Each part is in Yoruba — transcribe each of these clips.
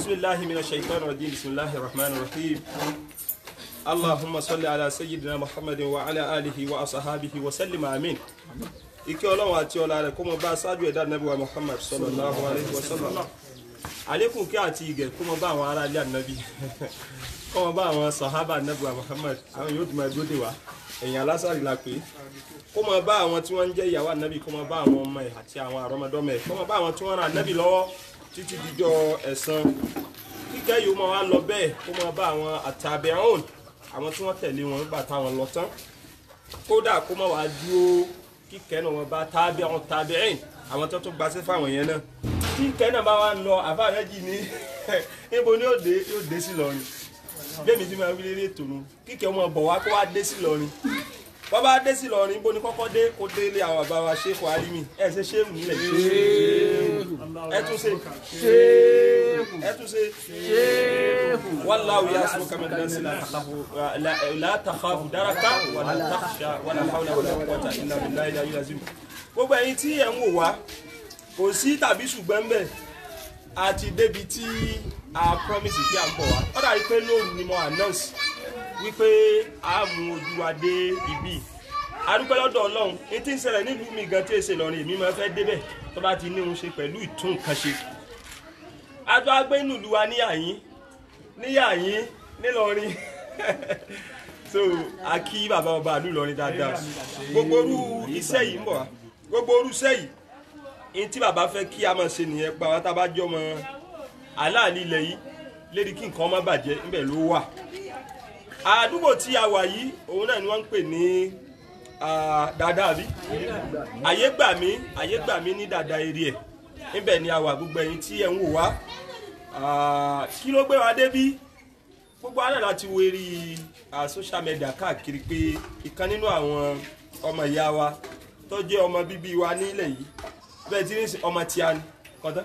أعوذ بالله من الشيطان الرجيم بسم الله الرحمن الرحيم اللهم صل على سيدنا محمد وعلى آله وأصحابه وسلم آمين ìkẹ́ ọlọ́run àti ọlá rẹ̀ kó mọ bá aṣáájú ẹ̀dá nàbí wa muhammad sallallahu alayhi wa sallam àlékún kí àti ìgẹ̀ kó mọ bá àwọn ará ilé ànábì kó mọ bá àwọn sahaba nàbí wa muhammad àwọn yóò tún máa dúró dè wá ẹ̀yìn alásàrì la pé kó mọ bá àwọn tí wọ́n ń jẹ́ ìyàwó ànábì kó mọ bá àwọn ọmọ ẹ̀ àti àwọn àrọ́mọdọ́mọ ẹ̀ kó mọ bá àwọn tí wọ́n ran ànábì lọ́wọ́ títí dijọ́ ẹ̀san kíkẹ́ yìí mọ wá lọ bẹ́ẹ̀ kó mọ bá àwọn àtàbẹ̀hún àwọn tí wọ́n tẹ̀lé wọn nígbà táwọn lọ tán kódà kó mọ wá dúró kíkẹ́ náà wọn bá tábí àwọn tábí ẹ̀yìn àwọn tó tún gbaṣẹ́ fáwọn yẹn náà kíkẹ́ náà bá wà ń lọ àbá rẹ̀ jì ní níbo ni yóò dé yóò dé sí lọrin bẹ́ẹ̀ni tí máa wí lérí ètò nu kíkẹ́ wọn bọ̀ wá kó wá dé sí lọrin wọ́n bá dé sí lọrin níbo ni kọ́kọ́ dé kó dé ilé àwọn àbá wa ṣéèkù alimi ẹ̀ ṣe ṣéèkù nílẹ̀ ẹ tún ṣe ẹ tún ṣe wallahu ya'simuka minan nasi la takhafu la takhafu daraka wala takhsha wala hawla wala quwwata illa billahi al-aliyyil azim gbogbo ẹ̀yin tí ẹ ń wò wá kò sí tàbí ṣùgbọ́n ń bẹ̀ àti débi tí a promise pé à ń bọ̀ wá ó dàbí pé lóòrùn ni mo announce wípé a mú ojú wa dé ibi adúpẹ́ lọ́dọ̀ ọlọ́run ní tí ń ṣẹlẹ̀ nílùú mi gan tí èsè lọ́rin èmi máa fẹ́ débẹ̀ tó bá ti ní òun ṣe pẹ̀lú ìtún nǹkan ṣe adó agbé nílùú wa níyàyín níyàyín nílọrin so a kí bàbá ọba àlú lọrin dáadáa gbogbo orú iṣẹ́ yìí ń bọ̀ wá gbogbo orú iṣẹ́ yìí ní tí bàbá fẹ́ kí a máa ṣe nìyẹn pa wá tá a bá jọ mọ aláàlí ilẹ̀ yìí lédi kí nǹkan má bàjẹ́ ńbẹ̀ ló wà àdúgbò tí a wà yìí òun náà ni wọ́n ń pè ní dáadáa bí àyè gbà mí àyè gbà mí ní dáadáa eré ẹ̀ níbẹ̀ ni a wà gbogbo ẹ̀yin tí ẹ̀ ń wò wá kí ló gbé wa débí gbogbo àná láti wo eré social media káàkiri pé ìkan nínú àwọn ọmọ ìyá wa tó jẹ́ ọmọ bíbí wa nílẹ̀ yìí bẹ́ẹ̀ tí ní ọmọ tí a ní kọ́tọ́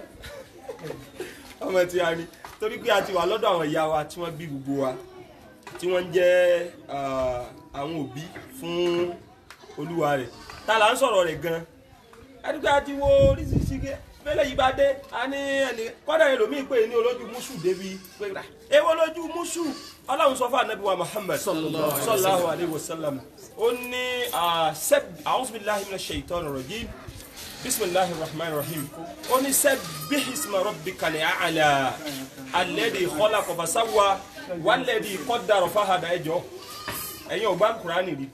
ọmọ tí a ní torí pé a ti wà lọ́dọ̀ àwọn ìyá wa tí wọ́n bí gbogbo wa tí wọ́n jẹ́ àwọn òbí fún olúwa rẹ̀ ta là ń sọ̀rọ̀ rẹ̀ gan ẹni pé a ti wo oríṣiríṣi gẹ́ bẹ́lẹ̀ yìí bá dé a ní ẹni kọ́dà ẹlòmíì pé ní olójú mùsù débi pé rà èwo lójú mùsù ọlọ́run sọ fún anabi wa muhammad sallallahu alayhi wa sallam ó ní sẹ́b a'udhu billahi minash shaitanir rajim bisimilahi rahman rahim ó ní sabbih isma rabbikal a'la alladhi khalaqa fasawwa walladhi qaddara fahada ẹjọ́ ẹ̀yin ọ̀gbá kùránì rí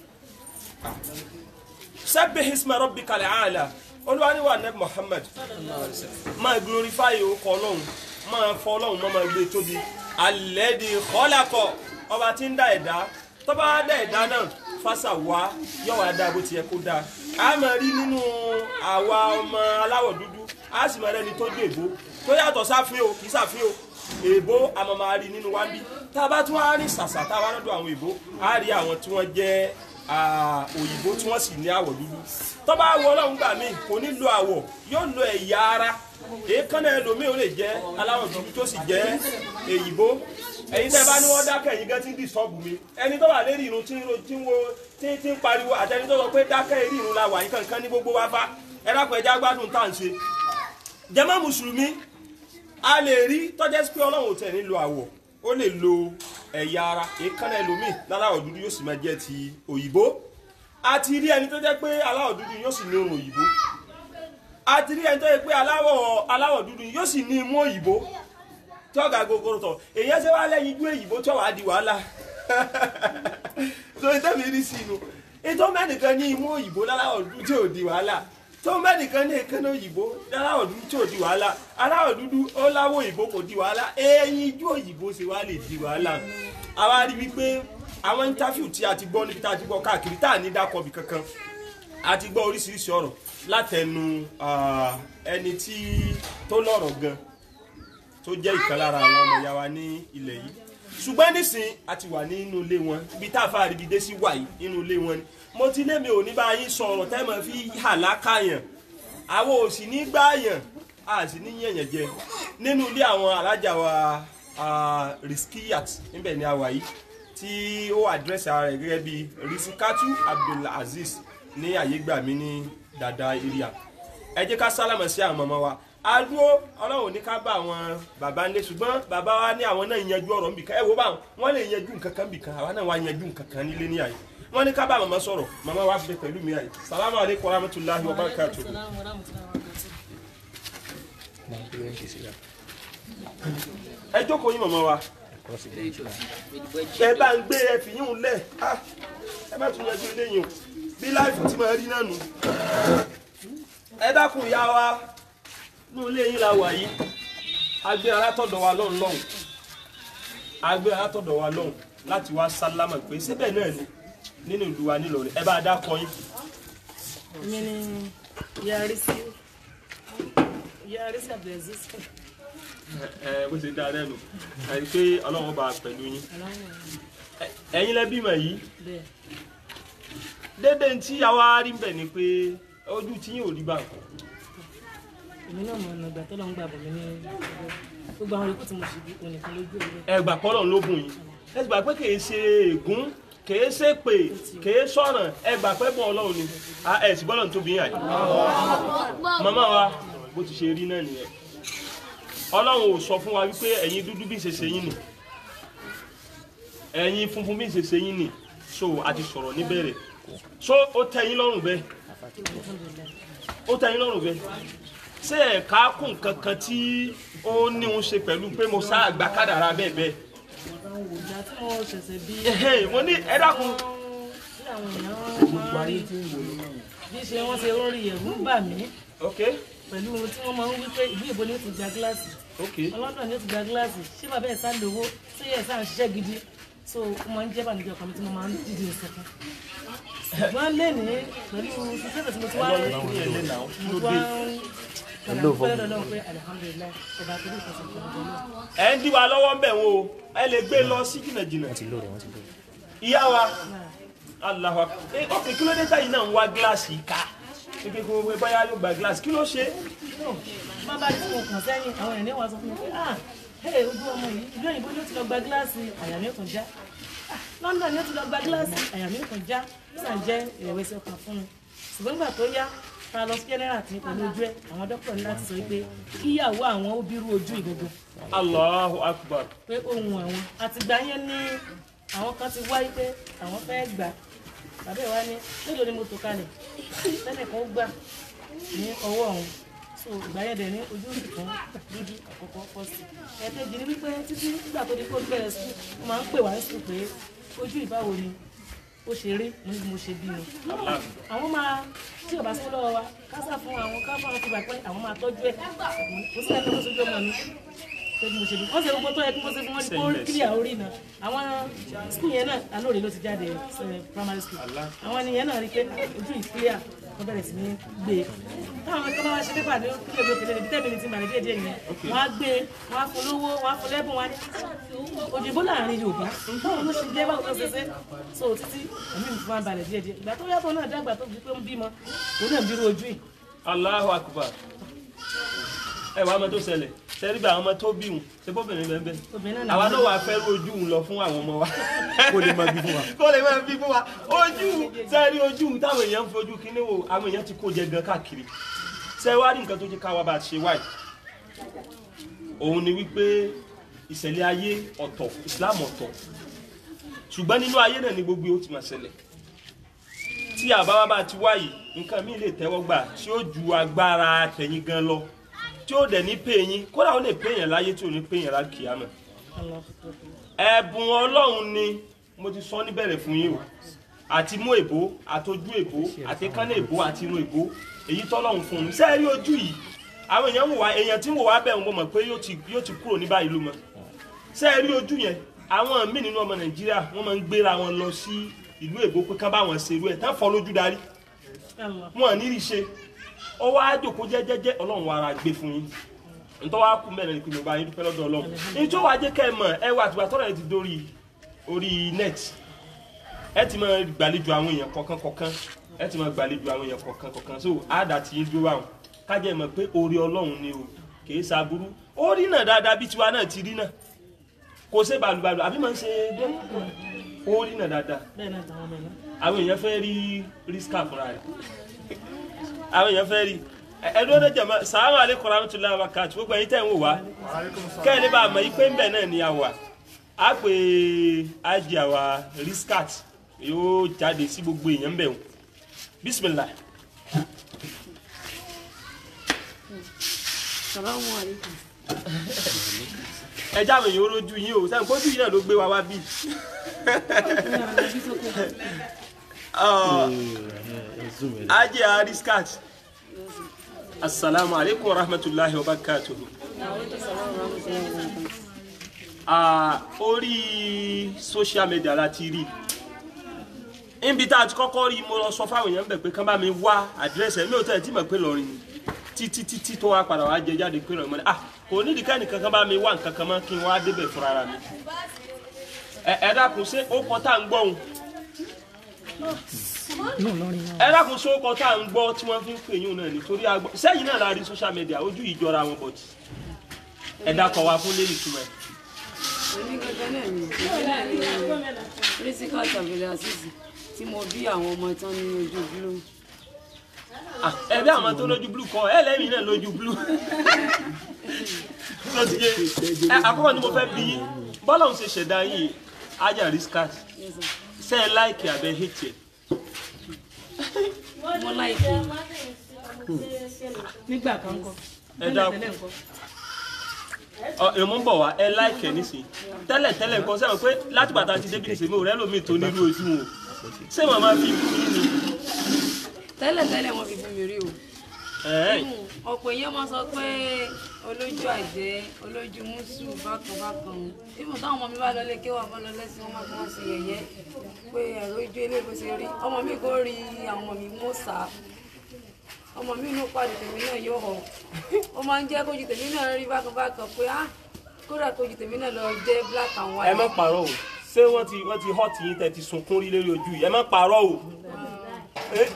sabbih isma rabbikal a'la olúwaníwà nẹ́bí muhammad máa glorify orúkọ ọlọ́run máa fọ ọlọ́run máa máa gbé tóbi alẹ́dì kọ́lákọ̀ ọba tí ń dá ẹ̀dá tó bá dá ẹ̀dá náà fásà wá yóò wá dá bó ti yẹ kó dá a máa rí nínú àwa ọmọ aláwọ̀ dúdú a sì máa rẹni tó dé èbó tó yàtọ̀ sáfin o kì í sáfin o èbó a máa máa rí nínú wa bí tá a bá tún wá rí sàṣà tá a bá lọ́dọ̀ àwọn èbó a rí àwọn tí wọ́n jẹ́ òyìnbó tí wọ́n sì ní àwọ̀ dúdú tó bá wọ ọlọ́run gbà mí kò ní lo àwọ̀ yóò lo ẹ̀yà ara èékánná ẹlòmíì ó lè jẹ́ aláwọ̀ dúdú tó sì jẹ́ èyìnbó ẹ̀yin tẹ́ bá ní wọ́n dákẹ́ ẹ̀yin gẹ́ tí ń dìsọ́ọ̀bù mi ẹni tó wà lérí irun tí ń tí ń wo tí tí ń pariwo àtẹni tó sọ pé dákẹ́ eré irun la wà yín kankan ní gbogbo wa fa ẹ dákun ẹja gbádùn tá à ń ṣe jàmá mùsùlùmí a lè rí tọ́jẹ́ pé ọlọ́run ò tẹ̀ ní lo àwọ̀ ó lè lo ẹ̀yà ara èékánná ẹlòmíì láláwọ̀ dúdú yóò sì máa jẹ́ ti òyìnbó a ti rí ẹni tó jẹ́ pé aláwọ̀ dúdú yóò sì ní ohun òyìnbó a ti rí ẹni tó jẹ́ pé aláwọ̀ aláwọ̀ dúdú yóò sì ní imú òyìnbó tí ọ̀gá gogoro tọ̀ èyàn ṣe wá lẹ́yìn ijú òyìnbó tí ọ̀wá di wàhálà so ìtẹ́mi rí sí inú ètò mẹ́nìkan ní imú òyìnbó láláwọ̀ dúdú tí ò di wàhálà tó mẹ́nìkan ní èkéná òyìnbó láláwọ̀ dúdú tí ò di wàhálà aláwọ̀ dúdú ó láwọ̀ òyìnbó kò di wàhálà ẹ̀yìn ijú òyìnbó ṣe wá lè di wàhálà àwa rí wípé àwọn interview tí a ti gbọ́ níbi tá a ti gbọ́ káàkiri tá a ní dákọ̀bì kankan a ti gbọ́ oríṣiríṣi ọ̀rọ̀ látẹnu ẹni tí tó lọ́rọ̀ gan tó jẹ́ ìkan lára àwọn ọmọ ìyá wa ní ilẹ̀ yìí ṣùgbọ́n nísìn a ti wà nínú ilé wọn ibi tá a fa àríbi dé sí wà yìí nínú ilé wọn ni mo ti lé mi ò ní bá yín sọ̀rọ̀ tẹ́ mọ̀ fi hàlá káyàn àwọn ò sì ní gbáyàn a sì ní yẹ̀yàn jẹ nínú ilé àwọn alájà wa riskiyat níbẹ̀ ni a wà yìí tí ó àdírẹ́sì ara rẹ̀ gẹ́gẹ́ bí risikatu abdulaziz ní àyégbàmí ní dada area ẹ jẹ́ ká sálámà sí àwọn mọ̀mọ́ wa adúró ọlọ́run ní ká bá àwọn bàbá ńlẹ̀ ṣùgbọ́n bàbá wa ní àwọn náà yanjú ọ̀rọ̀ nbìkan ẹ wo báwọn wọ́n lè yanjú nǹkan kan nbìkan àwa náà wá yanjú nǹkan kan nílé ní àyè wọ́n ní ká bá màmá sọ̀rọ̀ màmá wa fi pẹ̀lú mi àyè salamu aleykum wa rahmatulahi wa barakatuh. ẹ jókòó yín màmá wa ẹ bá ń gbé ẹ fi yín un lẹ̀ ah, ẹ má tún yanjú eléyìí o bí láìfù tí màá rí náà nù ẹ dákun ìyá wa ní ilé yín la wà yìí agbé alátọ̀dọ̀ wa lọ́hùn lọ́hùn agbé alátọ̀dọ̀ wa lọ́hùn láti wá sálámà pé síbẹ̀ náà ni nínú ìlú wa nílọrin ẹ bá a dákọ yín. mi ni yarí sí yarí sí abdulaziz ẹ bó ṣe dáa lẹ́nu àti pé ọlọ́run bá a pẹ̀lú yín aláwọ̀ Ẹ- ẹ̀yin lẹ bímọ yìí bẹ́ẹ̀ dédé tí àwa rí bẹ̀ ni pé ojú tí yín ò rí bá nǹkan èmi náà mọ ọ̀nà ìgbà tó lọ́n gbà bọ̀ mí ní ọjọ́ gbogbo àwọn yòókù tí mo ṣe bí onìkan lójú òwe ẹ gbà pọ́lọ̀ ló bùn yín ẹ gbà pé kìí ṣe ègún kìí ṣe pé kìí sọ̀rọ̀ ẹ gbà pé bọ́ ọlọ́run ni Ah, ẹ sì bọ́lọ̀ tóbi yín àyè. màmá wa bó ti ṣe rí náà nìyẹn ọlọ́run ò sọ fún wa wípé ẹ̀yin dúdú bí ṣe ṣe yín nì ẹ̀yin funfun bí ṣe ṣe yín nì so a ti sọ̀rọ̀ níbẹ̀rẹ̀ so ó tẹ́ yín lọ́rùn bẹ́ẹ̀ ó tẹ́ yín lọ́rùn bẹ́ẹ̀ ṣé ẹ̀ka kún kankan tí ó ní òun ṣe pẹ̀lú pé mo sá àgbà kádàrá bẹ́ẹ̀ bẹ́ẹ̀ àwọn wò ìgbà tí mo ṣẹ̀ṣẹ̀ bí Ẹhẹ́, mo ní ẹ dákun tí àwọn èèyàn máa ń rí bí ṣe wọ́n ṣe ń rí ẹ̀rù ń bà mí ok pẹ̀lú ohun tí wọ́n máa ń wí pé ìlú ìbò ni ó ti gba gíláàsì ok ọlọ́dún ni ó ti gba gíláàsì ṣé bàbá ẹ̀ sá lówó ṣé ẹ̀ sá ń ṣiṣẹ́ gidi so ó máa ń jẹ́ bànújẹ́ ọkàn mi tí mo máa ń dìde ìsọ̀kan ṣùgbọ́n lẹ́nìí pẹ̀lú sísẹ́sẹ̀ tí mo ti wá rí mo ti wá ń padà dúpẹ́ lọ́dọ̀ Ọlọ́run pé alihamudulilayi ọba tó ní ìfọ̀sọ̀ ìfọ̀sọ̀ náà. ẹ ń dí wa lọ́wọ́ ń bẹ̀ wọ́n o ẹ lè gbé lọ sí jìnnàjìnnà ìyá wa alahu akbar ẹ ok kí ló dé táyì náà ń wá gíláàsì ká kékeré kó wọ́n báyà yóò gba gíláàsì kí ló ṣe má bá tí mo kàn sẹ́yìn àwọn èèyàn ní wàá sọ fún mi pé ah hey ojú ọmọ yìí ìlú òyìnbó ni ó ti lọ gba gíláàsì àyà mi ò kàn já ah London ni ó ti lọ gba gíláàsì àyà mi ò kàn já ó sàn jẹ́ ìrẹ̀wẹ̀sì ọkàn fún mi ṣùgbọ́n nígbà tó yá ta lọ sí general tí pẹ̀lú ojú ẹ̀ àwọn dókítà ní láti sọ pé kíyàwó àwọn ó bírú ojú ìgbogbo allahu akbar pé ohun àwọn àtìgbà yẹn ní àwọn kan ti wáyé pé àwọn fẹ́ gbà bàbá ẹ̀ wá ní mélòó ni mo tò kalẹ̀ tẹ́nìkan ó gbà ní ọwọ́ ọ̀hún so ìgbà yẹn dẹ̀ ní ojú òsì kan dúdú àkọ́kọ́ pọ̀ sí ẹ̀ẹ́dẹ́jì ni wípé títí nígbà tó di kó bẹ̀rẹ̀ sí wọ́n máa ń pè wá sí pé ojú ìbáwo ni ó ṣe rí mo ní bí mo ṣe bí ni àwọn máa tí ò bá sí lọ́wọ́ wa kásà fún àwọn káfọ́ àwọn ti gbà pé àwọn máa tọ́jú ẹ̀ kò sí ẹ̀ka tó sojú ọmọ mi tó bí mo ṣe bí wọ́n ṣe gbogbo tó yẹ kí mo ṣe fún wọn ní kó kílíà orí náà àwọn skul yẹn náà alóore ló ti jáde eh, primary school àwọn ènìyàn náà rí i pé ojú ìkílíà wọ́n bẹ̀rẹ̀ sí ní gbé e táwọn tó bá wá ṣe pépà ní kílíà ojú òkèlè níbi tẹ́mi ní ti bàrẹ̀ díẹ̀ díẹ̀ yẹn wọ́n á gbé e wọ́n á fún lówó wọ́n á fún lẹ́bùn wọn á ní òyìnbó láàrin Yorùbá báwo ló ṣe jẹ́ báwo ló ṣe ṣe so títí ẹ̀mí mi fún wa balẹ̀ díẹ̀ díẹ̀ ìgbà tó yàtọ̀ náà dàgbà tó fi pé ń bímọ òun náà ń bírú ojú yìí allahu akbar ẹ wàá mọ tó ṣẹlẹ̀ sẹ́rí bí àwọn ọmọ tó bí wọn ṣe bóbìnrin bẹ́ẹ̀ bẹ́ẹ̀ obìnrin náà àwa náà wàá fẹ́ rojú un lọ fún àwọn ọmọ wa kó lè máa bí fún wa. kó lè máa bí fún wa ojú sẹ́rí ojú táwọn èèyàn ń fojú kíní wo àwọn èèyàn ti kó jẹ gan káàkiri ṣé wàá rí nǹkan tó jẹ́ káwa bá a ṣe wáyé òun ni wípé ìṣẹ̀lẹ̀ ayé ọ̀tọ̀ Islam ọ̀tọ̀ ṣùgbọ́n nínú ayé náà ni gbogbo ó ti máa ṣẹlẹ̀ tí àbáwá bá ti wáyé nǹkan míì lè tẹ́wọ́ gbà tí ó ju agbára tẹ̀yìn gan lọ tí ó dẹ̀ ní pé yín kódà ó lè pé yẹn láyé tí ò ní pé yẹn lákìámọ̀ ẹ̀bùn ọlọ́run ni mo ti sọ níbẹ̀rẹ̀ fún yín o àti mú èbó àtọjú èbó àti kánná èbó àti inú èbó èyí tọ́lọ́run fún un sẹ́ẹ̀rí ojú yìí àwọn èèyàn wò wá èèyàn tí ń wò wá bẹ̀ ń mọ̀ pé yóò ti yóò ti kúrò ní báyìí ló mọ̀ sẹ́ẹ̀rí ojú yẹn àwọn míì nínú ọmọ nàìjíríà wọ́n máa ń gbéra wọn lọ sí ìlú èbó pé kán bá wọn ṣerú ẹ̀ tán fọ́ lójú darí wọn ní rí ṣe ó wá jòkó jẹ́jẹ́jẹ́ ọlọ́run wa ara gbé fún yín ntọ́ wa kú mẹ́rin ìpinnu bá yín dúpẹ́ lọ́dọ̀ ọlọ́run ìjọ wa jẹ́ kẹ́ ẹ mọ̀ ẹ wà àtìgbà tọ́rọ̀ ẹ ti dórí orí net ẹ ti máa gbàlejò àwọn èèyàn kọ̀ọ̀kan kọ̀ọ̀kan ẹ ti máa gbàlejò àwọn èèyàn kọ̀ọ̀kan kọ̀ọ̀kan so àdá ti yín dúró àwọn kájẹ́ mọ̀ pé orí ọlọ́run ni o kìí ṣàbúrú ó rí náà dáadáa bí tiwa náà ti rí náà kò ṣe bàlùbàlù àbí máa ń ṣe dé ó rí náà dáadáa bẹ́ẹ̀ náà tàwọn ọmọ ẹ̀ náà àwọn èèyàn fẹ́ rí rí scar fúnra rẹ̀ àwọn èèyàn fẹ́ rí ẹdún ọdẹ jẹmọ sàlámù aleykum rahmatulahi wa barakatuh gbogbo ẹ̀yin tẹ́ ń wò wá kẹ́hìn bá a mọ̀ ipe ńbẹ̀ náà ni a wà á pè ájì àwa riskat yóò jáde sí gbogbo èèyàn ńbẹ̀ wọn bisimilah. Salamu alaikum. ẹ jáwé yìí ó rojú yín o sẹ́yìn kójú yìí náà ló gbé wa wá bí. ájì àwa riskat asalaamu aleykum rahmatulahi wa barakatuh. Ah, orí social media la ti rí níbi tá a ti kọ́kọ́ rí mo lọ sọ fáwọn èèyàn bẹ̀ pé kán bá mi wá àdírẹ́sì ẹ̀ mi ò tẹ̀ tí mo pé lọ́rin ni títí títí tó wá padà wá jẹ jáde pé lọ́rin mo ní ah kò nídìí kẹ́ni kankan bá mi wá nǹkan kan mọ́ kí n wá débẹ̀ fúnra ra mi ẹ ẹ dákun ṣé ó kọ tá à ń gbọ́ òun ẹ dákun ṣé ó kọ tá à ń gbọ́ tí wọ́n fi ń pè yín náà nítorí agbọ́ sẹ́yìn náà la rí social media ojú ìjọra wọn bọ̀tì ẹ dákọ̀ wá fún lẹ́yìn túmọ̀ ẹ̀. Èmi gangan náà ni èmi náà ni Rísíkà Tàbílẹ̀ Àṣìṣì tí mo bí àwọn ọmọ tán ní ojú bírò. Ah, ẹ bí àwọn tó lójú blue kọ ẹ lẹ́yìn náà lójú blue tó ti yé ẹ àkọ́kọ́ ni mo fẹ́ bí yín bọ́lá òun ṣe ṣẹ̀dá yín ajá riskas Yes, sir. ṣe ẹ láìkì abẹ hẹ́tì ẹ Mo láìpẹ́. nígbà kan kọ ẹ dákun ọ èmo ń bọ̀ wá ẹ láìkì ẹ nísìnyí tẹ́lẹ̀ tẹ́lẹ̀ nǹkan sẹ́wọ̀n pé láti bàtà ti débi nìṣẹ́ mi ò rẹ́ lómi tó nílùú ojú wọn ṣé wọn máa fi kú yín ni Tẹ́lẹ̀ tẹ́lẹ̀ wọ́n fi fún mi rí o. ẹ̀ẹ́n Ọ̀pọ̀ èèyàn máa sọ pé olójú àjẹ́ olójú mùsù bákan bákan. Ìmọ̀ táwọn ọmọ mi bá lọlé kí wọ́n bá lọ lẹ́sìn wọn máa fi wọ́n ṣe yẹ̀yẹ́ pé ẹ̀rọ ojú ilé bó ṣe rí. Ọmọ mi kò rí àwọn ọmọ mi mọ́ sá. Ọmọ mi inú pàdé tèmi náà yóò hàn. Ó máa ń jẹ́ kójú tèmi náà rí bákan bákan pé á kódà kójú tèmi náà lọ jẹ́ black and ẹ white. má parọ́ o ṣé wọ́n ti wọ́n ti hot yín tẹ́ ti sunkún rí lórí ojú yìí ẹ má parọ́ o. Eh?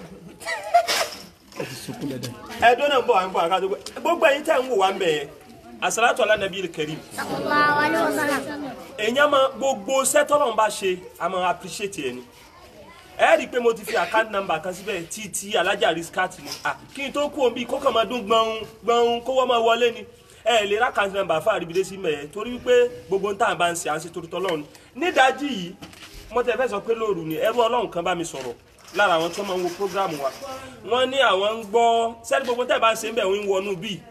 ẹdun náà ń bọ̀ wá ń bọ̀ àkàtúntò gbogbo ẹ̀yin tẹ́ ń wò wá ń bẹ̀ yẹn asalatu ala nabi karim sallallahu alaihi wasallam èèyàn máa gbogbo sẹ́tọ́lọ́n bá ṣe a máa appreciate ẹ̀ ni ẹ rí i pé mo ti fi account number kan síbẹ̀ tí tí alájà riskat ni à kí n tó kú omi kó kàn máa dún gbọ̀n gbọ̀n kówó máa wọlé ni ẹ lè ra account number fún àríbidé sí mẹ́ẹ̀ torí wípé gbogbo ń tàn bá ń ṣe à ń ṣe torí tọ́lọ́run nídàájí yìí mo tẹ fẹ́ sọ pé lóru ni ẹrú ọlọ́run kan bá mi sọ̀rọ̀ lára àwọn tó máa ń wo program wa wọ́n ní àwọn ń gbọ́ sẹ́ni gbogbo tẹ́ bá ń ṣe ń bẹ̀ ń wọnú bíi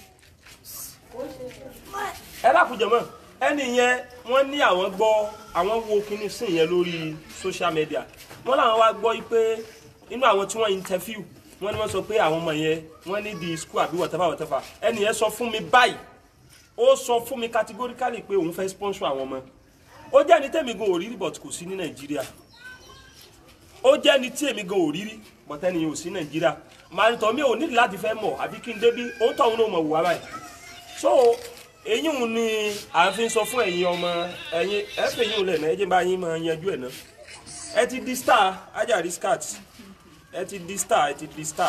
ẹ lákùjọ mọ ẹni yẹn wọ́n ní àwọn gbọ́ àwọn wo kíní sí yẹn lórí social media wọ́n làwọn wá gbọ́ pé inú àwọn tí wọ́n interview wọ́n ní wọ́n sọ pé àwọn ọmọ yẹn wọ́n ní di school àbí whatever whatever ẹni yẹn sọ fún mi báyìí ó sọ fún mi categorically pé òun fẹ́ sponsor àwọn ọmọ ó jẹ́ ní tèmi gan òrírí but kò sí ní nàìjíríà ó jẹ́ ní tí èmi gan òrírí but ẹni yẹn ò sí nàìjíríà màá ní tọ́ mi ò nídìí láti fẹ́ mọ̀ àbí kí n débí òun tọ̀ òun náà mọ̀ wù wá báyìí so èyí ń ni à ń fi sọ fún ẹ̀yin ọmọ ẹ̀yin ẹ fẹ́ yín lẹ̀ náà ẹ jẹ́ bá yín máa yanjú ẹ̀ náà ẹ ti di star Ajari scat ẹ ti di star ẹ ti di star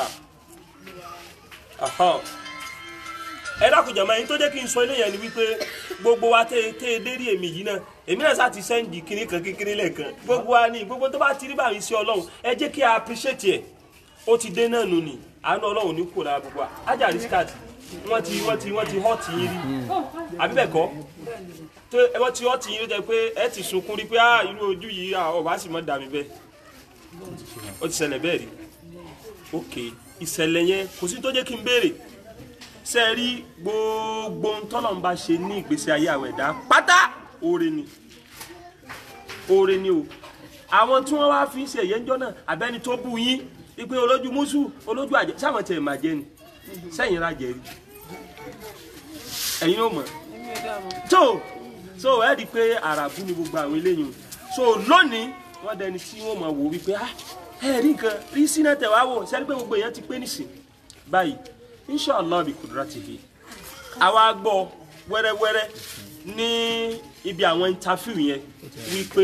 Aha. ẹ dákun jàmọ́ ẹ̀yin tó jẹ́ kí n sọ eléyàn ni wípé gbogbo wa tẹ́ tẹ́ dérí èmi yìí náà èmi náà sáà ti sẹ́ǹdì kiri kan kékeré lẹ́ẹ̀kan gbogbo wa ní gbogbo tó bá ti rí báyìí sí ọlọ́run ẹ jẹ́ kí a appreciate ẹ̀ ó ti dé náà nù ní àánú ọlọ́run ní kò lára gbogbo wa Ajari scat wọ́n ti wọ́n ti wọ́n ti hot yín rí àbí bẹ́ẹ̀ kọ́ tó ẹ wọ́n ti hot yín rí jẹ́ pé ẹ ti sunkún rí pé ah irú ojú yìí ah ọba sì mọ́ dà mí bẹ́ẹ̀ ó ti ṣẹlẹ̀ bẹ́ẹ̀ rí ok ìṣẹ̀lẹ̀ yẹn kò sí tó jẹ́ kí n béèrè ṣe rí gbogbo ntọ́nà ń bá ṣe ní ìgbésí ayé àwọn ẹ̀dá pátá oore ni oore ni o àwọn tí wọ́n wá fi ń ṣe ẹ̀yẹ́ ńjọ́ náà àbẹ́ni tó bú yín ipe olójú mùsù olójú àjẹ sáwọn tiẹ̀ máa jẹ ni sẹ́yìn ra jẹ̀rí ẹ̀yin ò mọ̀ Èmi ò dá mọ̀. so so ẹ di pé àràbù ni gbogbo àwọn eléyìí so lónìí wọ́n dẹni tí wọ́n máa wò wípé ah ẹ rí nǹkan rí sínú tẹ̀ wá wò sẹ́ni pé gbogbo èèyàn ti pé nìsín báyìí inshallah bí kudratihi àwa gbọ́ wẹ́rẹ́wẹ́rẹ́ ní ibi àwọn interview yẹn wípé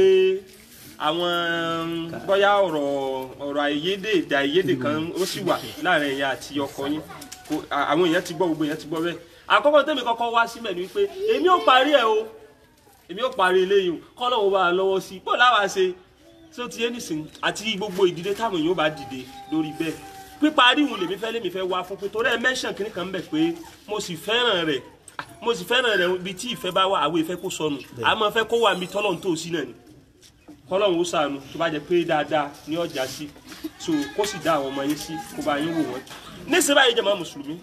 àwọn bóyá ọ̀rọ̀ ọ̀rọ̀ àìyedè èdè àìyedè kan ó sì wà láàrin ẹ̀yin àti ọkọ yín Kò- à- àwọn èèyàn ti gbọ́ gbogbo èèyàn ti gbọ́ bẹ́ẹ̀ àkọ́kọ́ tẹ́mi kọ́kọ́ wá síbẹ̀ ni wípé èmi ò parí ẹ̀ o èmi ò parí eléyìí o kọ́ lọ́wọ́ bá a lọ́wọ́ sí i bó láwa ṣe tí ó ti yé nìsín àti gbogbo ìdílé táwọn èèyàn bá dìde lórí bẹ́ẹ̀ píparí ìhùn lèmi fẹ́ lèmi fẹ́ wá fún pé torí ẹ mẹ́sàn kìnnì kan bẹ̀ pé mo sì fẹ́ràn rẹ̀ mo sì fẹ́ràn rẹ̀ ibi tí ìfẹ́ bá wà àwọn ìfẹ́ kó sọnù àmọ́ fẹ́ kó wà mí tọ́lọ̀ tó sí náà ni kọ́lọ́hún ó sànù tó bá jẹ́ pé dáadáa ní ọjà sí so kó sì dá àwọn ọmọ yín sí kó bá yín wò wọ́n nísìnyí báyìí jẹ́ mọ́ mùsùlùmí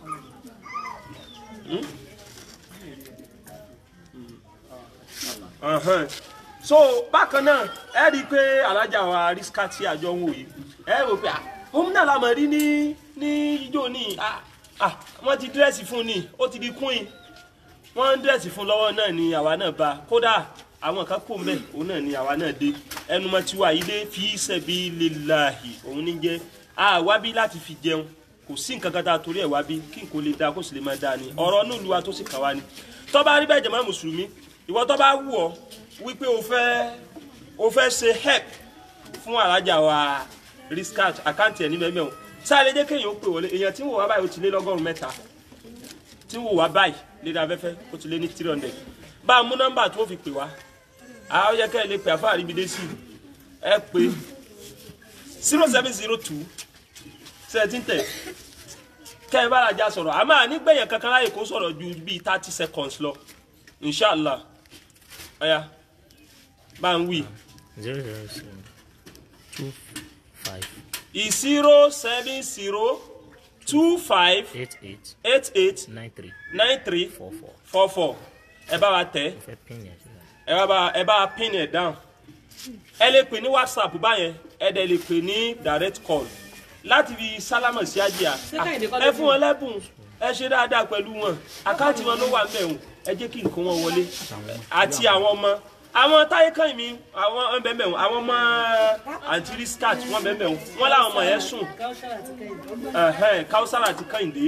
Ọ̀hán. so bákan náà ẹ rí i pé alájà wa rísíkà tí àjọ ń wò yìí ẹ rò pé ah, òun náà la mọ̀ rí ní ní ijó ní ah, ah, wọ́n ti dírẹ́sì fún ni ó ti di queen wọ́n ń dírẹ́sì fún lọ́wọ́ náà ni àwa náà bá kódà àwọn kan kò mbẹ òun náà ni àwa náà dé ẹnu mọ tiwa yìí dé fi sabilillahi òun ní jẹ a wá bí láti fi jẹun kò sí nǹkan kan tá a torí ẹ̀ wá bí kí n kò lè da kó sì lè máa da ni ọ̀rọ̀ nílùú wa tó sì kà wá ni tó bá rí bẹ́ẹ̀ jẹ̀mọ́ mùsùlùmí ìwọ tó bá wù ọ́ wípé o fẹ́ o fẹ́ ṣe help fún alájà wa riskat àkáǹtì ẹ̀ ní mẹ́mẹ́ o sáré jẹ́ kéèyàn ó pè wọlé èèyàn tí ń wò wá báyìí ó ti lé lọ́gọ́rùn-ún mẹ́ta tí ń wò wá báyìí lédè afẹ́fẹ́ ó ti lé ní three hundred bá a mú nọ́mbà tó fi pè wá àwọn yẹ kẹ́ ẹ lè pè àfáà ríbi dé sí ẹ pé zero seven zero two seventeen ten kẹ́ ẹ bá la já sọ̀rọ̀ àmọ́ ànígbẹ̀yàn kankan láyè kó sọ̀rọ̀ ju bíi thirty seconds lọ inshallah ọ̀ya bá ń wí zero zero seven two five zero seven zero two five eight eight eight eight nine three nine three four four four four ẹ bá wa tẹ̀ mo fẹ́ pin yẹn sílẹ̀. ẹ bá bá ẹ bá pin ẹ down ẹ lè pè ní whatsapp báyẹn ẹ dẹ̀ lè pè ní direct call láti fi sálámà sí àjíà Kẹ́hìndé kọ́ ló ẹ fún wọn lẹ́bùn ẹ ṣe dáadáa pẹ̀lú wọn àkáǹtì wọn ló wà mẹ́wọ̀n ẹ jẹ́ kí nǹkan wọn wọlé àti àwọn ọmọ àwọn táyé kan mi àwọn bẹ́ẹ̀ mẹ́wọ̀n àwọn ọmọ àǹtí riskat wọn bẹ́ẹ̀ mẹ́wọ̀n wọn làwọn ọmọ yẹn sùn káwọ́sára àti kẹ́hìndé ẹ̀hẹ́n, káwùsára àti kẹ́hìndé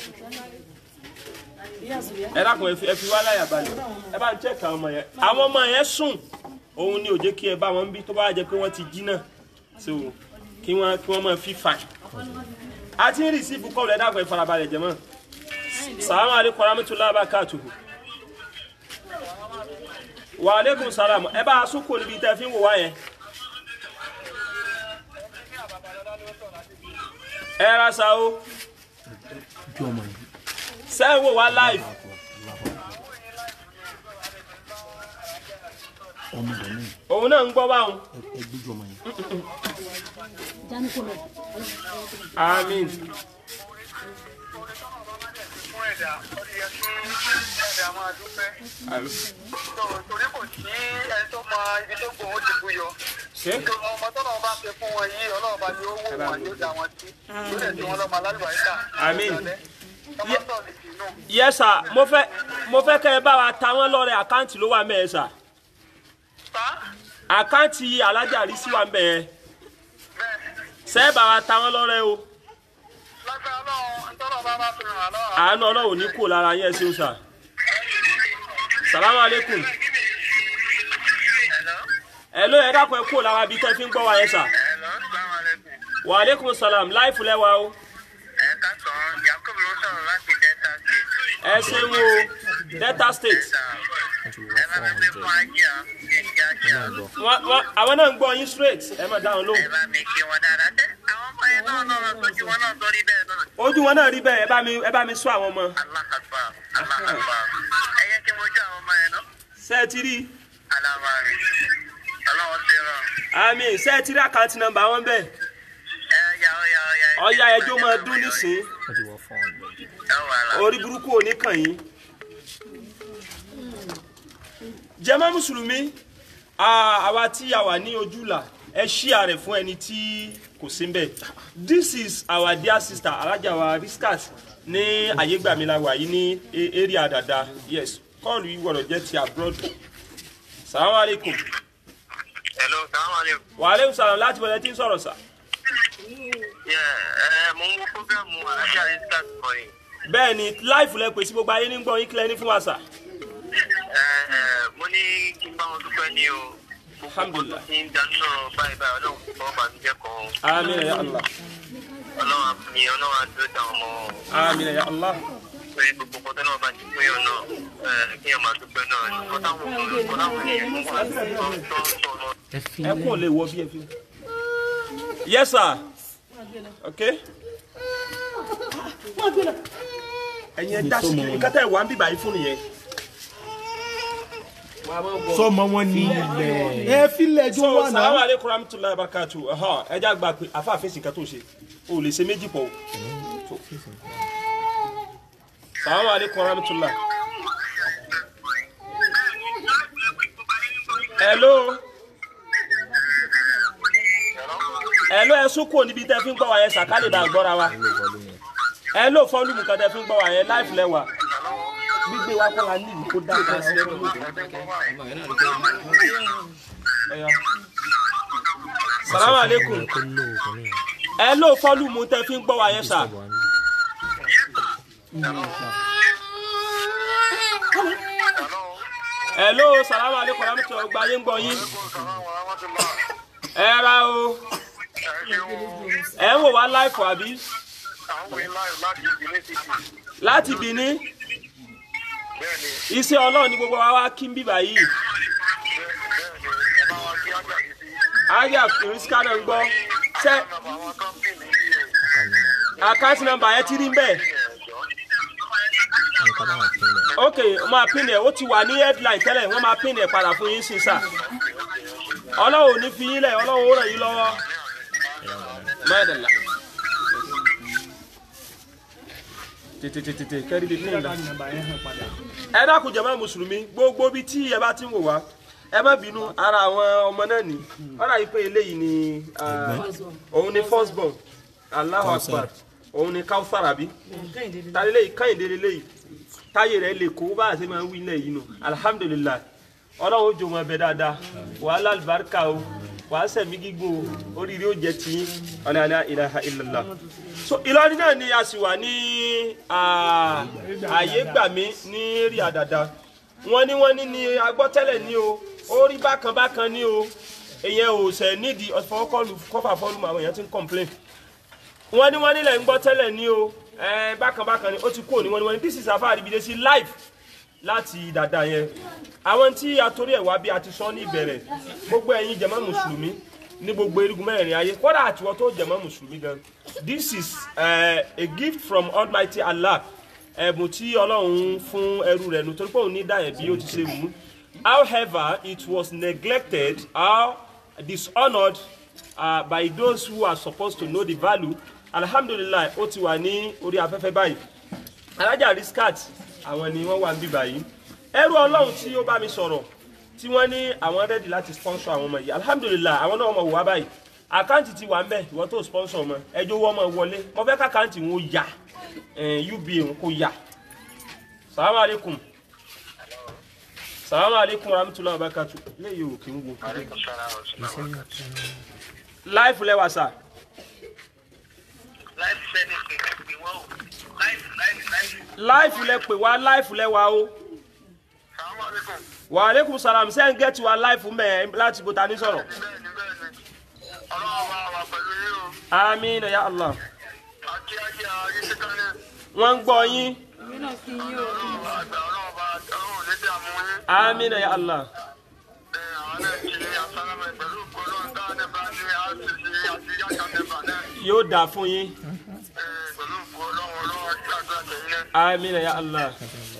ìyá àsùnwìyá ẹ dákun ẹ fi ẹ fi wá láyà balẹ̀ ẹ bá ń check àwọn ọmọ yẹn àwọn ọmọ yẹn sùn òun ni ò jẹ́ kí ẹ bá wọn bí tó bá jẹ́ pé wọ́n ti jí náà so kí wọ́n kí wọ́n máa fi fà á ti ń rìsíìfù kọ́ọ̀lù ẹ dákun ẹ farabalẹ̀ jẹ́ mọ́ sàlámù aleykum rahmatulahi abakatuhu wa aleykum salam ẹ bá a sún kò níbi tẹ́ fi ń wò wá yẹn. ẹ ra sa o sẹ́yìn wò wá live. òun náà ń gbọ́ báwọn. àmín. fún ẹ̀dá ó yẹ kí ẹ̀dá máa dúpẹ́. àmín. tó torí kò sí ẹni tó mọ ibi tó gbòó ti bú yọ. ṣé tó ọmọ tó náà bá ṣe fún wọn yìí ọlọ́run bá ní ó wò wọn yóò dá wọn sí. yóò dẹ̀ tí wọn lọ́mọ alálùbáríkà. Àmín. ọmọ sọ̀rọ̀ sí inú. yes sir mo fẹ́ mo fẹ́ kẹ́ ẹ bá wa ta wọ́n lọ́rẹ àkáǹtì ló wà mẹ́ẹ̀ sà pa àkáǹtì alájà rí sí wa mẹ́ẹ̀ bẹ́ẹ̀ sẹ́ẹ̀ bá wa ta wọ́n lọ́rẹ o lágbára ọlọ́run ntọ́nà bá bá fi ràn án lọ́wọ́. àánú ọlọ́run ní kò lára yẹn ṣeun sà salamu aleykum Hello? ẹ ló yẹ dákun ẹ kò lára bíi tẹ́ fi ń gbọ́ wa yẹn sà Hello? Assalamu alaikum. wa aleykum salam láìfù lẹ́wà o ẹ káàsán Yakub ló sọ̀rọ̀ láti Delta State. ẹ ṣeun o delta state ẹ bá mi fi fún ajé à ní kíákíá. Wọ́n- wọ́n- àwọn náà ń gbọ́ yín straight ẹ má dáhùn ẹ lóhùn bá mi kí wọn dáadáa. ṣé àwọn ọmọ yẹn náà náà lọ sójú wọn náà sórí bẹ́ẹ̀ náà. ojú wọn náà rí bẹ́ẹ̀ ẹ bá mi ẹ bá mi sọ àwọn ọmọ Allah akbar Allah akbar. ẹ yẹ kí mo jẹ́ àwọn ọmọ yẹn náà. ṣé ẹ ti rí alábàárì ọlọ́wọ́ ti rán. àmì ṣé ẹ ti rí àkáǹtì nọ́mbà wọn bẹ́ẹ̀ ẹ ya ọya ọya. ọya ẹjọ́ máa dún nísìn ó ti wọ four hundred. ẹ wà lá. orí burúkú ò ní kàn yín. jàmá mùsùlùmí à- àwa tí a wà ní ojúlà ẹ ṣíà rẹ̀ fún ẹni tí kò sí ń bẹ̀. this is our dear sister alájà wa riskas ní àyégbàmíláwà yìí ní a- area dada yes kọ́ọ̀lù yìí gbọ́dọ̀ jẹ́ ti abroad. salamu aleykum hello salaam aleykum. wa aleykum salam láti bọ̀dẹ̀ tí ń sọ̀rọ̀ sà. yẹ ẹ mo ń wo programu alájà isaac kan yìí. bẹ́ẹ̀ ni láìfù lẹ pèsè gbogbo ayé ní gbọ́ yín kílẹ̀ ní fún wa sà. ẹ ẹ mo ní kí n bá wọn dúpẹ́ ní o. alhamdulilah kí n dáná sọ̀rọ̀ báyìí báyìí ọlọ́run kò fọwọ́ bá mi jẹ́ kan. amiina ya allah ọlọ́run àfúnni ọlọ́run àdúró táwọn ọmọ amiina ya allah lórí gbogbo kọ́tọ́ náà bá ti pín yàn náà ẹ kí yàn máa dúpẹ́ náà ní kọ́táwọn kọ́táwọn èèyàn wà tó ń sọ náà. ẹ fi ẹ kún lè wọ bí ẹ fi. yes sir okay wọ́n gbé lọ. ẹ̀yin ẹ dá sí kí nǹkan tẹ̀ wá ń bíbà yìí fún nìyẹn. sọmọ wọn ní ilẹ̀. ẹ filẹ̀ jó so wà salamu náà. aleykum rahmatulahi barakatu ẹ já gba pé afa àfẹsí nǹkan tó ṣe o ò lè ṣe méjì pọ̀ o. So. salamu aleykum rahmatulahi. hello. hello ẹ sún kúrò níbi tẹ́ fi ń gbọ́ wa yẹn sàkálì bá gbọ́ra wa. hello fọ́lùmù kan tẹ́ fi ń gbọ́ wa yẹn láìpẹ́ lẹ́wà. gbígbé wa kọ́ la ní ìlú kó dá ká sí lẹ́nu lóde. Ọya. salamu aleykum hello fọ́lùmù tẹ́ fi ń gbọ́ wa yẹn sà. hello salamu aleykum rahmatulahi ọgbà yín gbọ́ yín. ẹ ra o ẹ ń wò wá láìpọ̀ àbí láti Benin iṣẹ́ ọlọ́run ní gbogbo wa wá kí n bíbà yìí ayé àfìrísíkà náà ń gbọ́ ṣe àkáǹtì nọ́mbà yẹn ti rí bẹ́ẹ̀ ok wọ́n máa pín ẹ̀ ó ti wà ní headline tẹ́lẹ̀ wọ́n máa pín ẹ̀ padà fún yín sí sà ọlọ́run ò ní fi yín lẹ̀ ọlọ́run ó ràn yín lọ́wọ́ mẹ́ẹ̀dẹ̀lá tètè tètè tètè kẹ́rì bíi pín ìdá ẹ dákun jàmá mùsùlùmí gbogbo bíi tí ẹ bá ti ń wò wá ẹ má bínú ara àwọn ọmọ náà ní ọ̀rọ̀ yìí pé eléyìí ni ah, òun ni first born Allahu Akbar òun ni Kawthar àbí tàlẹ́ lẹ́yìn káyìndé lẹ́yìn táyé rẹ̀ lè kó bá a ṣe máa ń wí ilẹ̀ yìí nù alihamudulilayi ọlọ́run ó jò wọn bẹ dáadáa wàhálà àlùbáríkà o wàá sẹ̀mí gígùn o oríire ó jẹ tiyín ọ̀nà àlẹ́ ilaha illallah. so Ìlọrin náà ni a sì wà ní ah, àyè gbàmí ní rí àdàdà wọ́n ní wọ́n ní ní agbọ́tẹ́lẹ̀ ní o ó rí bákan bákan ní o èyàn ò sẹ̀ nídìí ọ̀fọwọ́kọ́lù kọ́fà fọ́ọ̀lù àwọn èèyàn ti ń complain wọ́n ní wọ́n nílẹ̀ ń gbọ́ tẹ́lẹ̀ ní o ẹ bákan bákan ni ó ti kúrò ní wọ́n ní wọ́n ní this is afa àdìbìdé sí live láti dàda yẹn àwọn tí a torí ẹ̀ wá bí a ti sọ ní ìbẹ̀rẹ̀ gbogbo ẹ̀yin jẹ̀mọ́ mùsùlùmí ní gbogbo erigun mẹ́rin ayé kódà àtiwọ́ tó jẹ̀mọ́ mùsùlùmí gan this is uh, a gift from almighty allah ẹ̀bùn tí ọlọ́run fún ẹrú rẹ̀ nù torí pé òun ní dáyẹ̀ bí ó ti ṣe wù ú however it was neglected or dishonoured uh, by those who are supposed to know the value alhamdulilayi ó ti wà ní orí afẹ́fẹ́ báyìí alájà riskat àwọn ni wọ́n wà níbí báyìí ẹrú ọlọ́run tí ó bá mi sọ̀rọ̀ tí wọ́n ní àwọn rẹ́dì láti sponsor àwọn ọmọ yìí alhamdulilayi àwọn náà wọ́n wà báyìí àkáǹtì ti wà ń bẹ̀ ìwọ́n tó sponsor wọn ẹjọ́ wọ́n mọ̀ wọlé wọ́n fẹ́ káàkáǹtì wọn ó yà uba wọn kó yà salamu aleykum salamu aleykum rahmatulah abakatu léyìí ò kí ń wo láìfù lẹ́wà sà láìfù lẹ pè wá láìfù lẹ́wà o wa aleykum salam sẹ́yìn gẹ́tì wa láìfù mẹ́ láti bó ta ní sọ̀rọ̀ àmín ya allah wọ́n ń gbọ́ yín èmi náà kí yín o àmín ya allah yóò dà fún yín àmín ya allah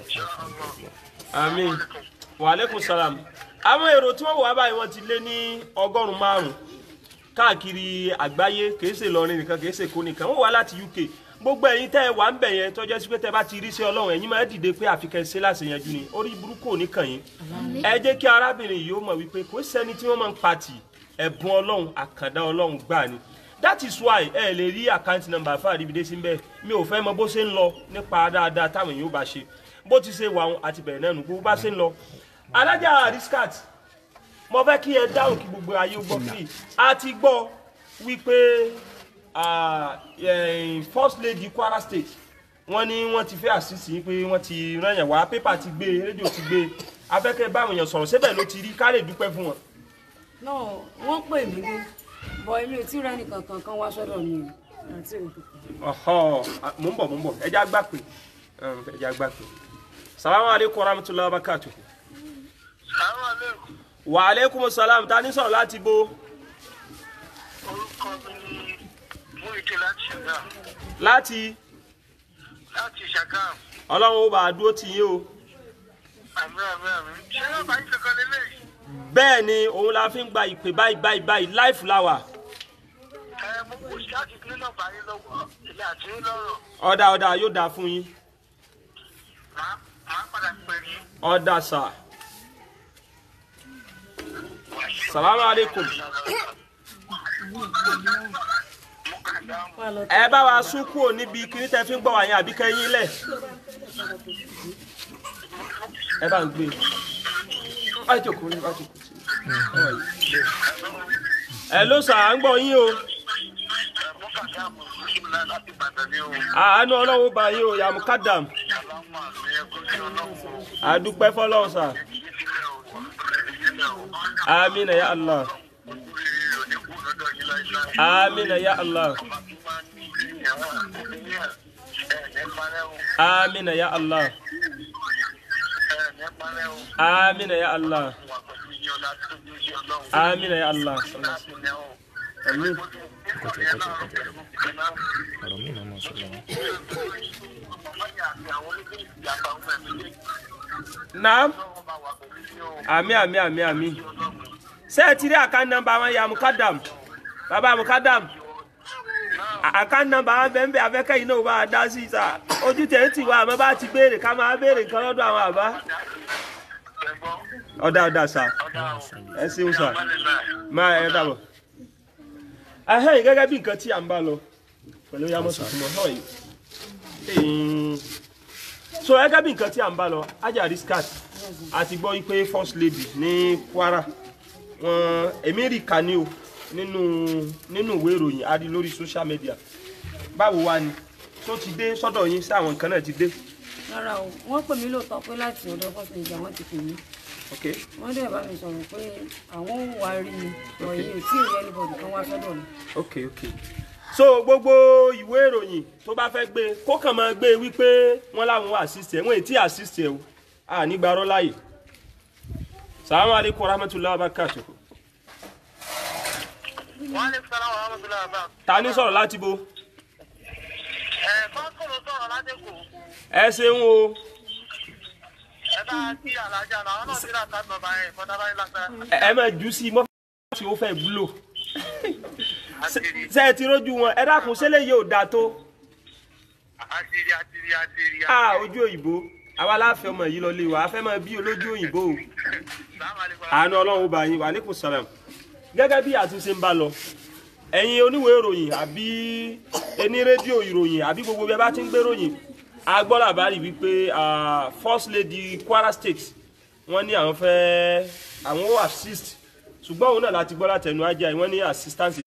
àmín wa aleykum salam àwọn èrò tí wọ́n wà báyìí wọ́n ti lé ní ọgọ́rùn-ún márùn-ún káàkiri àgbáyé kìí ṣe Ìlọrin nìkan kìí ṣe Èkó nìkan wọ́n wá láti UK gbogbo ẹ̀yin tẹ́ ẹ wà ń bẹ̀ yẹn tọ́jú sí pé tẹ́ bá ti rí sí Ọlọ́run ẹ̀yin máa dìde pé àfikẹ́ ṣe láti yanjú ni orí burúkú ò ní kàn yín ẹ jẹ́ kí arábìnrin yìí ó mọ̀ wípé kò sẹ́ni tí wọ́n máa ń patì ẹ̀bùn Ọlọ́run àkàndá Ọlọ́run gbà ni that is why ẹ lè rí àkáǹtì nọ́mbà fún àdìbìdé sí bẹ́ẹ̀ mi ò fẹ́ mọ bó ṣe ń lọ nípa dáadáa táwọn èèyàn ó bá ṣe bó ti ṣe wà àti bẹ̀rẹ̀ náà nù gbogbo bá ṣe ń lọ alájà riskat mo fẹ́ kí ẹ dáhùn kí gbogbo ayé ó gbọ́ kí a ti gbọ́ wípé ah, eh, first lady Kwara state wọ́n ní wọ́n ti fẹ́ àṣìṣe yín pé wọ́n ti rányàn wá pépà ti gbé rédíò ti gbé afẹ́kẹ́ báwọn èèyàn sọ̀rọ̀ síbẹ̀ ló ti rí ká lè dúpẹ́ fún wọn. náà wọ́n pè mí dé bọ̀ èmi ò tí ì rẹ́ni kankan kan wá sọ́dọ̀ mi o àti òkú. ọ̀họ́ mò ń bọ̀ mò ń bọ̀ ẹja gbà pé ẹja gbà pé salamu aleykum warahmatulahi wabarakatuh. wa aleykum salam ta ni sọ̀rọ̀ láti bo orúkọ mi ni Múyìdé láti ṣẹ̀dá láti láti ṣàgàm ọlọ́run ó bá a dúró tì yín o àmì àmì àmì ṣé nọ́mbà yín kankan lélẹ́yìí bẹ́ẹ̀ ni òun la fi ń gba ìpè báyìí báyìí báyìí láìfù láwà ẹ mo kò sí láti ní nọ́mbà yín lọ́wọ́ ilé àti yín lọ́rọ̀ ọ̀dà ọ̀dà yóò dáa fún yín màá màá padà pè ní. ọ̀dà sà salamu aleykum wà lọ ẹ bá wa sún kúrò níbi kíní tẹ fi ń gbọ́ wá yẹn àbí kẹ́yìn lẹ̀ ẹ bá ń gbé bá jòkó ní bá jòkó sí ẹ ló sà à ń gbọ́ yín o mo kà sí àmọ̀ ìṣúná láti Ìbàdàn ní o. àánú ọlọ́run bá yín o yàmú kádàm alámọ̀ àmì ẹ̀kọ́ sí ọlọ́run o. àdúpẹ́ fọlọ́run sà ìdílé o ìdílé o. amina ya allah oríire ò ní kú lọ́dọ̀ yín láíláí. amina ya allah ọba tó máa ń ní ìyàwó àkọsílẹ̀ ẹ̀ ní parẹ́ o. amina ya allah ẹ̀ ní parẹ́ o. amina ya allah wà pẹ̀lú yín ọlá tó ní sí ọlọ́run. amina ya allah láti ní o. Àmín. Ìkọ̀tí ẹ̀ náà pẹ̀lú ìkànnà. ọ̀rọ̀ mi náà mọ̀ sọ́lọ́ wọn. ọmọ yà àti àwọn oníṣẹ́ ìjàmbá ọmọ ẹ̀mí lé. naam ọlọ́run bá wà pẹ̀lú yín o. àmì àmì àmì àmì ṣé ẹ ti rí àká nọ́mbà wọn yàmú kádàm bàbá mu kádàm àká nọ́mbà wọn bẹ́ẹ̀ bẹ́ẹ̀ afẹ́kẹ́ yìí náà bá a dá sí sa ojú tẹ̀ ń tì wá àmọ́ bá ti béèrè ká máa béèrè nǹkan lọ́dọ̀ àwọn àbá Ẹ̀gbọ́n, ọ̀dà ọ̀dà sà ọ̀dà o. ẹ ṣeun sà Alhamdulillah. máa ẹ dàbọ̀. ahẹ́yìn gẹ́gẹ́ bí nǹkan tí à ń bá lọ pẹ̀lú yàmọ̀ tuntun mọ́ hàn yìí. so gẹ́gẹ́ bí nǹkan tí à ń bá lọ ajá riskat àti gbọ́ wípé first lady ní Kwara wọn èmi rí kàní o nínú nínú ìwé ìròyìn a rí lórí social media báwo wá ni tó ti dé sọ́dọ̀ yín sí àwọn nǹkan náà ti dé. rárá o wọ́n pè mí lóòótọ́ pé láti ọ̀dọ̀ first lady àwọn ti pè mí ok wọ́n dẹ̀ bá mi sọ̀rọ̀ pé àwọn ò wá rí mi ọ̀ yìí ò tí ì rí anybody kan wá sọ́dọ̀ mi. ok ok so gbogbo ìwé ìròyìn tó bá fẹ́ gbé kó kàn máa gbé wípé wọ́n láwọn assist ẹ̀ wọ́n èyí tí assist ẹ̀ o à ní gbarọ́ láàyè salamu alaykum wa rahmatulahi wa barakatuh Wa alaikum salaam wa rahmatullahi wa barakatuh. ta ní sọ̀rọ̀ láti bo Ẹ̀ kọ́ńtò ló sọ̀rọ̀ ládẹ́kù. ẹ ṣeun o Ẹ bá kí alájà náà, àwọn náà ti rà ká bàbá ẹ̀ fọ́dá báyìí lágbára. ẹ ẹ máa jù sí i mọ́ tí ó fẹ́ gbúlò Àtìrí, ṣe ẹ ti rójú wọn ẹ dákun ṣẹlẹ̀ yóò dáa tó àtìrí, àtìrí, àtìrí. a ojú òyìnbó àwa láàfin ọmọ yìí lọ lé wa a fẹ́ máa bí olójú òyìnbó o. Salaam alaikum. àánú ọlọ́run bá yín wà ní kò sàlám gẹ́gẹ́ bí àtúnṣe ń bá lọ ẹ̀yin oníwèé ìròyìn àbí ẹni rédíò ìròyìn àbí gbogbo bí ẹ bá ti ń gbé ròyìn a gbọ́ làbárì wípé ah, first lady Kwara State wọ́n ní àwọn fẹ́ àwọn ó assist ṣùgbọ́n òun náà láti gbọ́ látẹnu ajá wọ́n ní assistance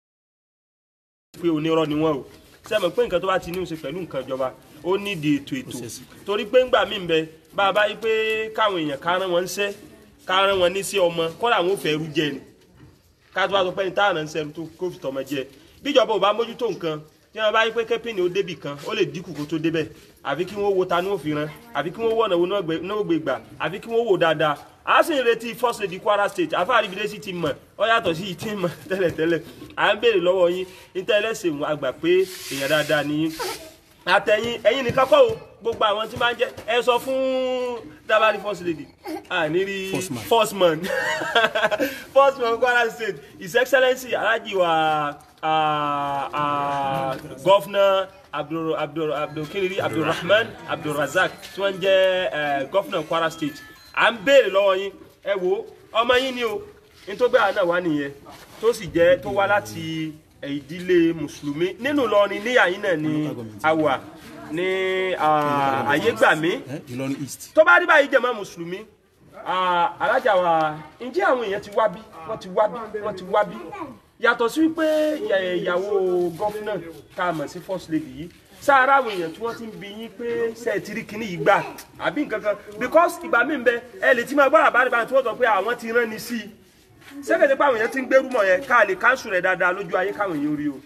pé onírọ́ ni wọ́n o sẹ́mi pé nǹkan tó bá ti ní í ṣe pẹ̀lú nǹkan ìjọba ó nídìí ètò ètò torí pé ńgbà mí ń bẹ bá a bá yí pé káwọn èèyàn ká rán wọn ń ṣẹ́ ká rán wọn ní sí ọmọ kọ́dà wọn ò fẹ́ rú jẹ ni ká tó bá sọ pé ní táwọn ń sẹ́nu tó kó fi tọmọ jẹ bíjọba ò bá mójútó nǹkan tí wọn bá yí pé kẹ́pìnì ó débì kan ó lè dínkù kó tó débẹ̀ àfi kí wọ́n wo ta ní òfin ran àfi kí wọ́n wọ̀ náà wo náà gbé gbà àfi kí wọ́n wò dáadáa a sì ń retí first lady Kwara State àfáàrí ibi dẹ́sí ti mọ̀ ọ yàtọ̀ sí ìtì mọ̀ tẹ́lẹ̀tẹ́lẹ̀ à ń béèrè lọ́wọ́ yín níta ẹlẹ́sìn àgbà pé èèyàn dáadáa ni yín àtẹ̀yìn ẹ̀yin nìkan kọ́ o gbogbo àwọn tí máa ń jẹ́ ẹ sọ fún dabari first lady àní rí first man first man Kwara State his excellency alhaji wa ah, ah, governor abdul abdul abdul kiniri abdulrahman abdulrazak tí wọ́n jẹ́ eh, governor Kwara State à ń béèrè lọ́wọ́ yín ẹ wo ọmọ yín ni o nítorí àná wà nìyẹn tó sì jẹ́ tó wá láti ìdílé mùsùlùmí nínú Ìlọrin níyà yín náà ni a wà ní ah, àyégbàmí Ìlọrin East. tó bá rí báyìí jẹ̀mọ́ mùsùlùmí ah, alájà wa ǹjẹ́ àwọn èèyàn ti wá bí wọ́n ti wá bí wọ́n ti wá bí yàtọ̀ sí wípé ìyà- ìyàwó gọ́fúnà tá a mọ̀ sí first lady yìí sáárá àwọn èèyàn tí wọ́n ti ń bi yín pé ṣe é ti rí kinní yìí gbà àbí nǹkan kan because ìgbà míì ń bẹ ẹ lè ti máa gbọ́dọ̀ bá rí báyìí tí wọ́n sọ pé àwọn ti rán ni sí i sẹ́kẹ̀tẹ̀ pé àwọn èèyàn ti ń gbérú mọ̀ yẹn ká lè káńsù rẹ̀ dáadáa lójú ayé káwọn èèyàn rí o.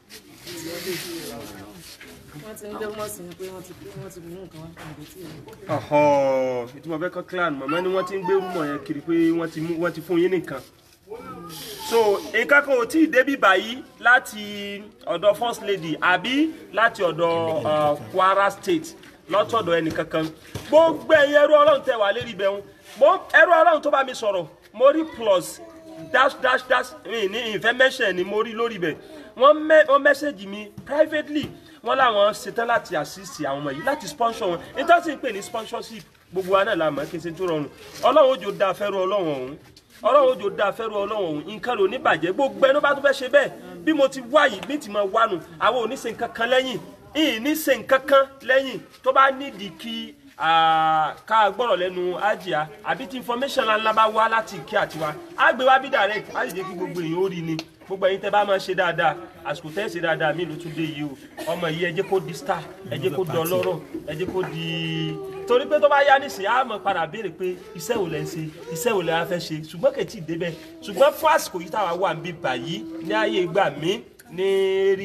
wọ́n ti ń gbé mọ́ sí ni pé wọ́n ti wọ́n ti mú nǹkan wá àbí tí ì ọ̀họ̀ ìtumọ̀ fẹ́ kọ́ clan màmá ni wọ́n ti ń gbérú mọ̀ yẹn kiri pé wọ́n ti mú wọ́n ti fún yín nìkan so nǹkan kan ò tí ì débi báyìí láti ọ̀dọ̀ first lady àbí láti ọ̀dọ̀ uh, kwara state lọ́tọ̀dọ̀ ẹnìkankan gbogbo ẹ̀yin ẹrú ọlọ́run tẹ̀ wá lérí bẹ́ẹ̀ mo ẹrú ọlọ́run tó bá mi sọ̀rọ̀ mo rí plus dash dash dash mi ní ìfẹ́ mẹ́sẹ̀ ni mo rí lórí bẹ̀ wọ́n mẹ́ wọ́n mẹ́sẹ̀gì mi privately wọ́n láwọn ṣetán láti assist àwọn ọmọ yìí láti sponsor wọn nítorí tí ń pè ní sponsorship gbogbo wa náà la mọ̀ kí n ṣe tó rọrùn ọlọ́run ojú da fẹ́rù ọlọ́run ọ̀hún ọlọ́run ojú da fẹ́rù ọlọ́run ọ̀hún nǹkan ló ní bàjẹ́ gbogbo ẹni bá tó fẹ́ ṣe bẹ́ẹ̀ bí mo ti wá yìí bí ti máa wánu àwọn ò ní ṣe nǹkan kan lẹ́yìn ìyìn ní ṣe nǹkan kan lẹ́yìn tó bá nídìí kí ah, ká gbọ́rọ̀ lẹ́nu àjíà àbí tí information ńlá bá wá láti ìkí àtiwá á gbé wá bí direct á sì jẹ́ kí gbogbo èèyàn ó rí ni gbogbo ẹ̀yin tẹ́ bá máa ṣe dáadáa àsìkò tẹ́ ṣe dáadáa mi ló tún dé yìí o ọmọ yìí ẹ jẹ́ kó di star ẹ jẹ́ kó dán lọ́rọ̀ ẹ jẹ́ kó di torí pé tó bá yá nísìnyí á mọ̀ padà béèrè pé iṣẹ́ wo lẹ ń ṣe iṣẹ́ wo lẹ wá fẹ́ ṣe ṣùgbọ́n kò tí ì débẹ̀ ṣùgbọ́n fún àsìkò yìí táwa wà ń bí báyìí ní ayé ìgbà mi ní rí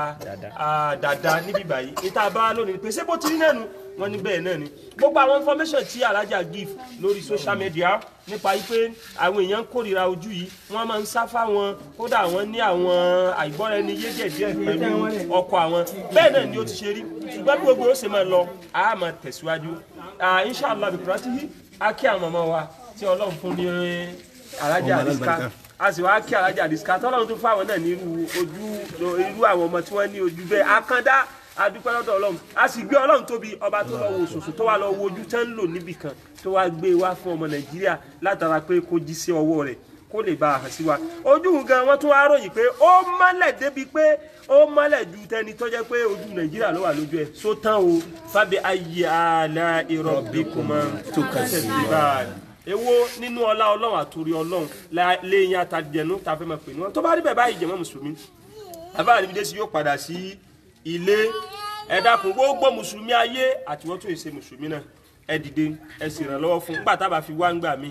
a dada níbí báyìí ìta bá lónìí pé ṣé bó ti rí náà nu wọn ní bẹ́ẹ̀ náà ni gbogbo àwọn information tí alájà give lórí social media nípa pé àwọn èèyàn ń kórìíra ojú yìí wọ́n máa ń sá fáwọn kódà wọ́n ní àwọn àìgbọ́ra ẹni yé díẹ̀ pẹ̀lú ọkọ àwọn bẹ́ẹ̀ náà ni ó ti ṣe rí ṣùgbọ́n bí gbogbo ó ṣe máa lọ a máa tẹ̀síwájú inshallah bikuratihi a kí àwọn ọmọ wa tí ọlọ́run fún ní alájà àdìsíká a sì wá kí alájà àdìsíká tọ́lọ́run tún fáwọn náà ní irú ojú irú àwọn ọmọ tí wọ́n ní ojú bẹ́ẹ̀ akanda adúpẹ́ lọ́dọ̀ ọlọ́run a sì gbé ọlọ́run tóbi ọba tó lọ wo òṣòṣò tó wà lọ wo ojú tẹ́ ń lò níbì kan tó wá gbé wá fún ọmọ nàìjíríà látara pé kó jí sí ọwọ́ rẹ̀ kó lè bá a hàn sí wa ojú gan wọn tún wá ròyìn pé ó mọ́lẹ̀ débi pé ó mọ́lẹ̀ ju tẹni tó jẹ́ pé ojú nàìjíríà ló wà lójú ẹ̀ só tán o fábí ayé àlà ìrọ̀bí kò máa tó kẹsẹ̀ sí báyìí èwo nínú ọlá ọlọ́run àtòrí ọlọ́run lẹ́yìn àtàjẹnú tá a fẹ́ máa pè ní wọn tó bá rí bẹ́ẹ̀ báyìí jẹ̀mọ́ mùsùlùmí àbáyé níbi dé sí yóò padà sí ilé ẹ dákun gbogbo mùsùlùmí ayé àti wọn tó yẹ ṣe mùsùlùmí náà ẹ dìde ẹ sì ràn lọ́wọ́ fún nígbà tá a bá fi wá ń gbà mí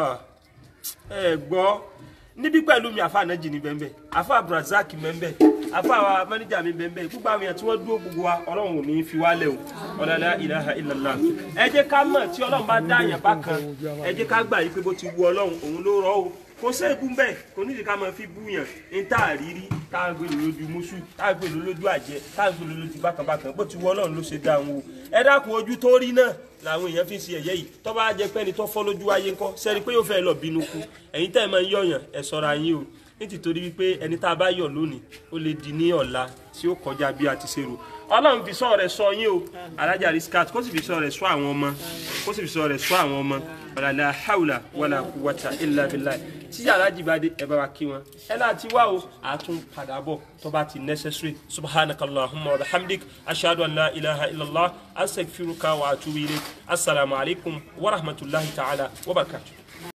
ẹ gbọ́ níbí pẹ̀lú mi àfa ànájì ní bẹ́ẹ̀ bẹ́ẹ̀ àfa abdulrasaq bẹ́ẹ̀ àfa àwa mẹ́nìjà mi bẹ́ẹ̀ bẹ́ẹ̀ gbogbo àwọn èèyàn tí wọ́n dúró gbogbo wa ọlọ́run ò ní fi wálẹ̀ o ọ̀làlá ilaha illallah ẹ jẹ́ ká mọ̀ tí ọlọ́run bá dá àyàn bá kan ẹ jẹ́ ká gbà yí pé bó ti wu ọlọ́run òun ló rọ́ o kò séèbù ń bẹ̀ kò nídìí ká máa fi búyàn ní tá a rírí tá a gbé lójú mùsù tá a gbé lójú àjẹ tá a gbé lójú bákanbákan bó ti wọ ọlọ́run ló ṣe dá wọn o ẹ dákun ojú tó rí náà làwọn èèyàn fi ń ṣe ẹ̀yẹ́ yìí tó bá jẹ́ pẹ́ni tó fọ́ lójú ayé ńkọ́ sẹ́ni pé yóò fẹ́ lọ bínú kú ẹ̀yin tẹ́ ẹ máa ń yọ̀yàn ẹ̀ sọ́ra yín o nítorí wípé ẹni tá a bá yọ̀ lónìí ó lè di ní ọ̀la tí ó kọjá bí a ti ṣe rò ọlọ́run fi sọ rẹ̀ sọ yín o alájà riskat kó sì fi sọ rẹ̀ sọ àwọn ọmọ kó sì fi sọ rẹ̀ sọ àwọn ọmọ wàlàlà haúlà wàlà kúwàtà ilà bìlà tí alájì bá dé ẹ bá wa kí wọn ẹ láti wá o àtún padà bọ̀ tó bá ti necessary subhanakallahumma wa bihamdik ashhadu an la ilaha illallah astaghfiruka wa atubu ilayk assalamu alaikum wa rahmatullahi ta'ala wa barakatuh.